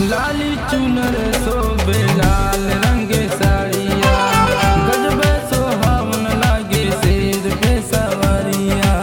लाली चुनर सोबे लाल रंग साड़िया गजबे सोहावन लागे शेर पे सवरिया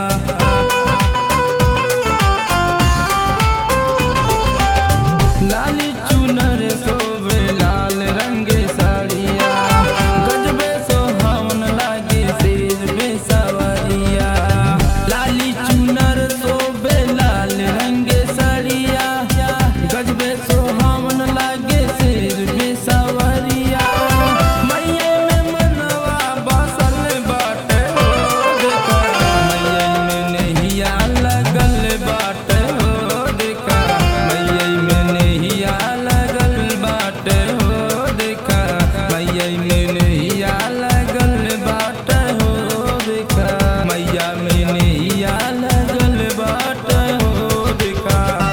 लाली चुनर सोबे लाल रंग साड़िया गजबे सोहावन लागे शेर पे सवरिया लाली चुनर सोबे लाल रंग साड़िया गजबे सोहावन लागे शेर पे सवरिया मैये में मनवा बसल बाटे हो देखा मैये में नहिया लगल बाटे हो देखा मैये में नहिया लगल बाटे हो देखा मैये में नहिया लगल बाटे हो देखा मैया में नहिया लगल बाटे हो देखा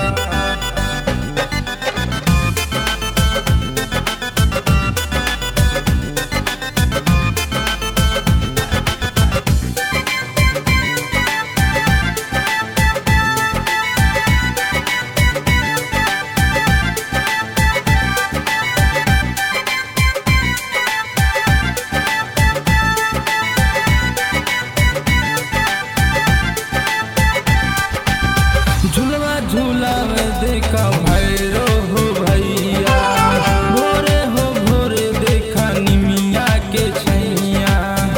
झुलवा झुलावे देखा भैरो हो भैया भोरे हो भोरे देखा निमिया के छैया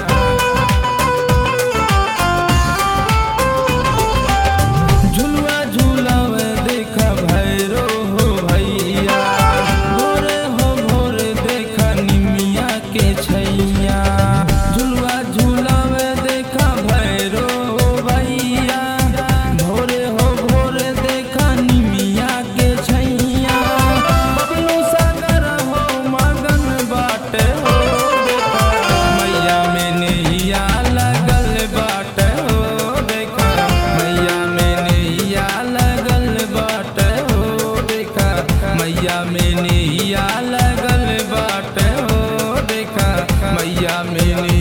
झुलवा झुलावे देखा भैरो हो भैया भोरे हो भोरे देखा निमिया के छैया झुलवा झुलावे देखा भैरो हो भैया भोरे हो भोरे देखा निमिया के छैया बबलू सागर हो मगन बाटे हो देखा मैया में नैया लगल बाटे हो देखा मैया में नैया लगल बाटे हो देखा मैया में नैया लगल बाटे हो देखा मैया में नैया